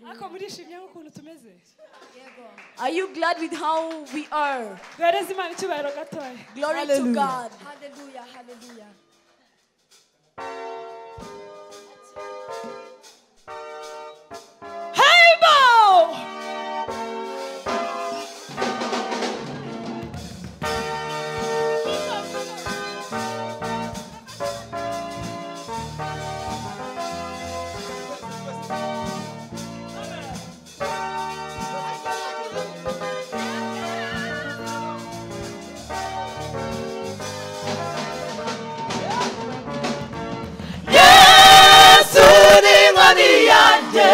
ariko murishimye nk'ukuntu tumeze Are you glad with how we are? duhereze imana icyubahiro gatoya Glory to Hallelujah. God. Hallelujah, hallelujah. hey bo yesu n'inkoni yanjye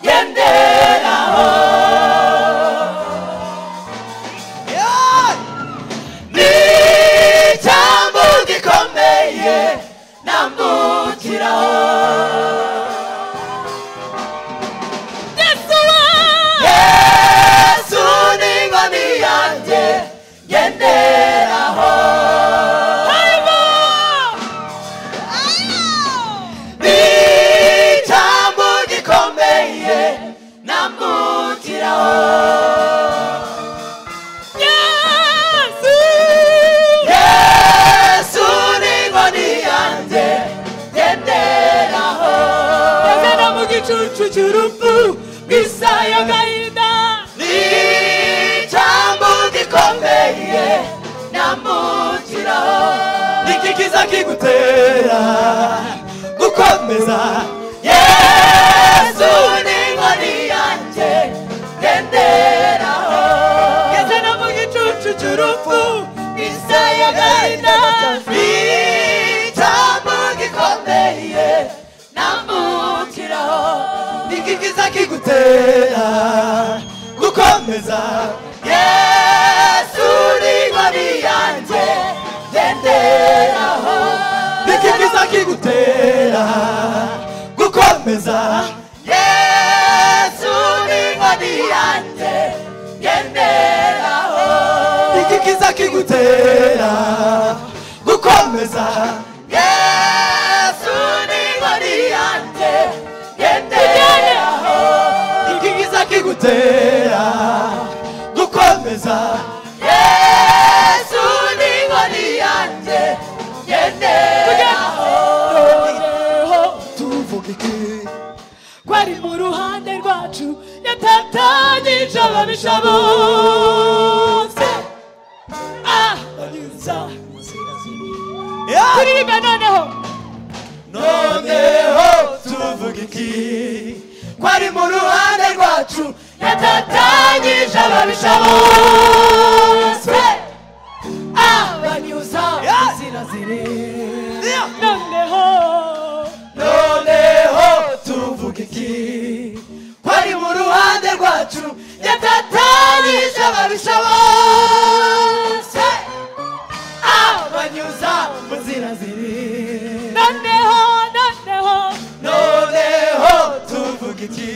genderaho ni icyambu gikomeye nambukiraho yesu n'inkoni yanjye genderaho icyambu gikomeye nambukiraho yesu ni inkoni yanjye ngenderaho agana mu gicucu cy'urupfu bwisaya agahinda ni icyambu gikomeye nambukiraho ni iki kiza kigutera gukomeza yesu ni inkoni yanjye ngenderaho agana mu gicucu cy'urupfu isaha agahinda icyambu gikomeye nambukiraho niki kiza kigutera gukomeza yesu ni inkoni yanjye ngenderaho niki kiza kigutera gukomeza yesu ni inkoni yanjye ngenderaho iki kiza kigutera gukomeza yesu ni inkoni yanjye ngenderaho iki kiza kigutera gukomeza yesu ni inkoni yanjye ngenderaho tuvuge iki ko ari mu ruhande rwacu yatatanyije ababisha bose Ah, anyuza Yeah! kuririmba noneho noneho tuvuga iki ko ari mu ruhande rwacu yatatanyije ababisha bose abanyuza inzira ziri noneho noneho tuvuga iki ko ari mu ruhande rwacu yatatanyije ababisha bose abanyuza mu nzira ziri noneho noneho noneho tuvuga iki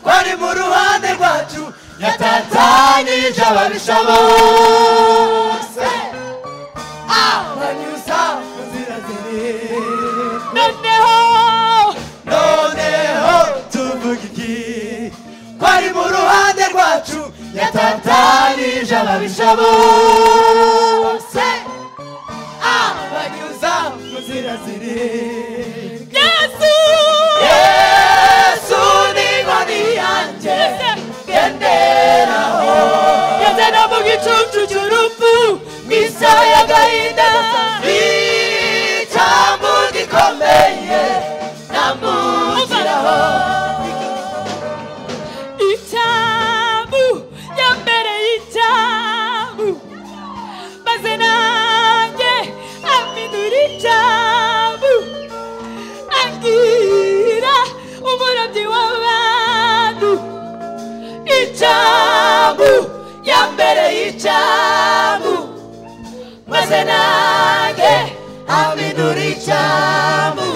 ko ari mu ruhande rwacu yatatanyije ababisha bose abanyuza mu nzira ziri noneho noneho tuvuga iki ko ari mu ruhande rwacu yatatanyije ababisha bose abanyuza mu nzira ziri yesu yesu ni inkoni yanjye ngenderaho yazana mu gicucu cy'urupfu mu isaha y'agahinda icyambu gikomeye nambukiraho icyambu ya mbere y'icyambu maze nanjye amidura icyambu abwira umurobyi w'abantu icyambu ya mbere y'icyambu maze nanjye amidura icyambu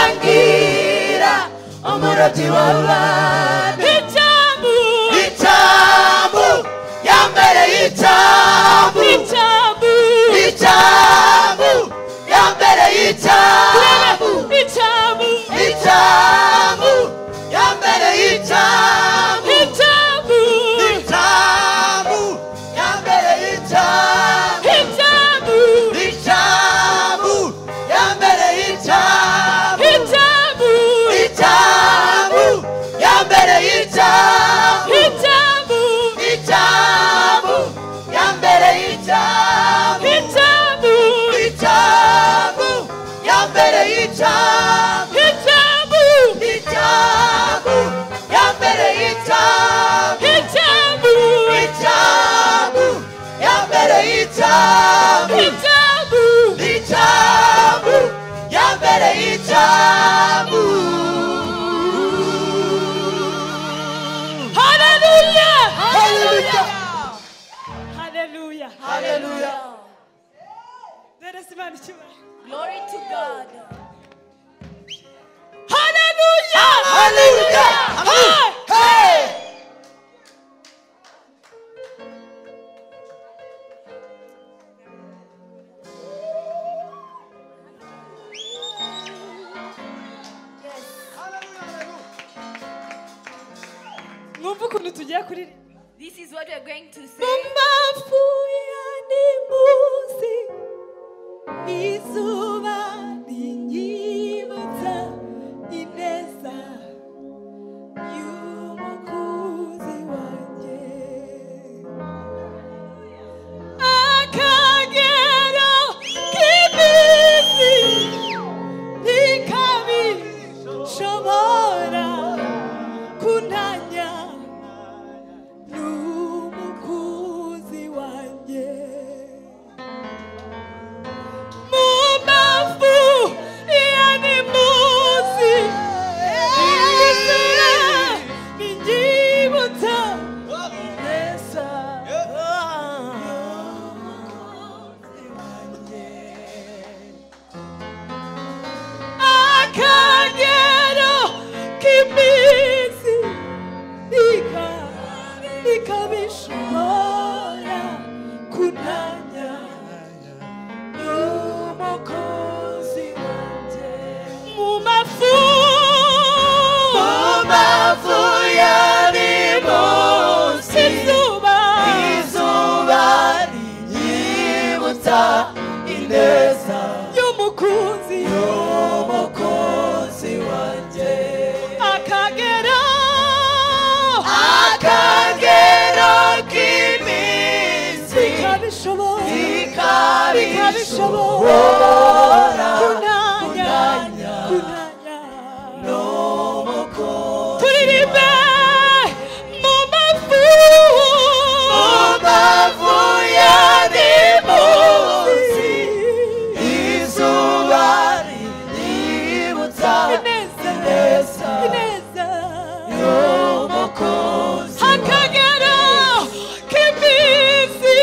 ambwira umurobyi w'abantu icyambu icyambu ya mbere y'icyambu icyambu icyambu ya mbere y'icyambu icyambu icyambu ya Hallelujah. Dada simama nichimba. Glory to God. Hallelujah. Hallelujah. Hey. Hey. Yes. Mwumva ukuntu tugiye kuririmba. This is what we're going to Mu say. mafu ya nimusi izuba rinyibutsa ineza y'umukunzi wanjye akagero k'iminsi ntikabi shobora kuntanya n'umukuzi wanjye mu mafu ya nimusi inzira ninjibutsa neza y'umukunzi wanjye akagero k'iminsi Nika, nika bishobora kunanya n'umukozi wanjye mu mafu Umafu ya nimusi izuba Izuba rinyibutsa ineza y'umukunzi y'umukunzi wanjye akagera akagero k'iminsi ikabishobora ikabishobora kunanya kunanya kunanya n'umukunzi turirimbe mu mafu Umafu ya nimusi Izuba rinyibutsa ineza ineza y'umukunzi akagero k'iminsi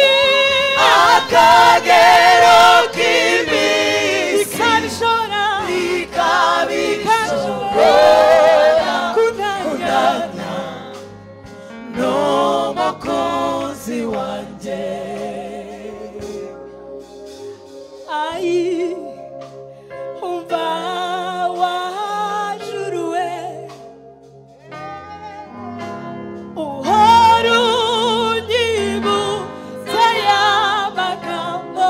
akagero k'iminsi ikabishora ikabishobora kunanya kunana n'umukunzi wanjye ai umva wajuruwe uhora unyibutsa ya magambo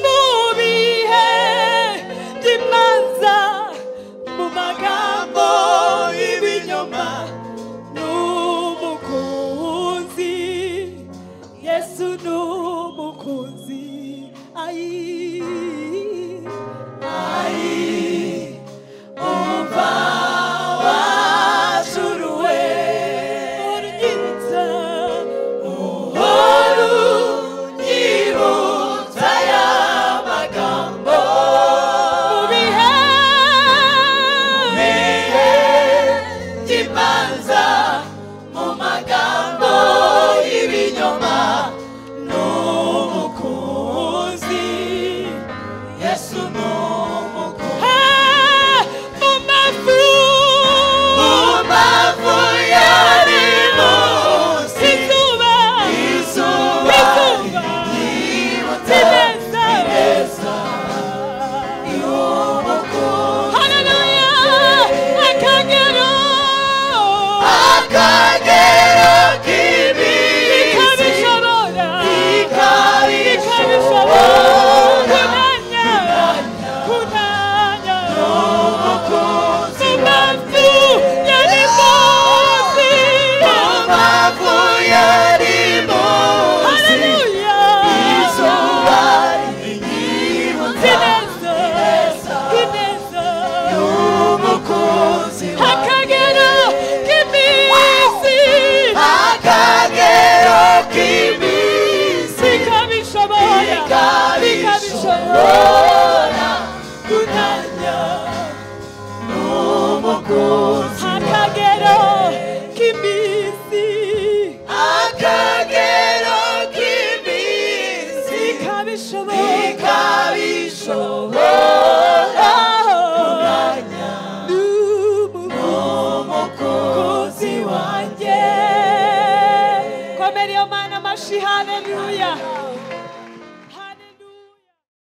mu bihe by'imanza mu magambo y'ibinyoma n'umukunzi yesu n'umukunzi ayi ayi umva wajuruwe unyibutsa uhora unyibutsa ya magambo mu bihe bihe by'imanza mu magambo y'ibinyoma n'umukunzi yesu n'umukunzi mu mafu Umavu yari munsi izuba izuba ryibutsa ineza y'umukunzi haleluya akagero akagera k'iminsi ikabishobora ikabishobora ikabishobora kunanya kunanya umukunzi mu mafu yari munsi Umavu yari munsi haleluya izuba ryibutsa ineza ineza y'umukunzi wanjye akagera k'iminsi akagero k'iminsi ikabishobora ikabishobora kunanya n'umukunzi akagera k'iminsi akagero Hallelujah.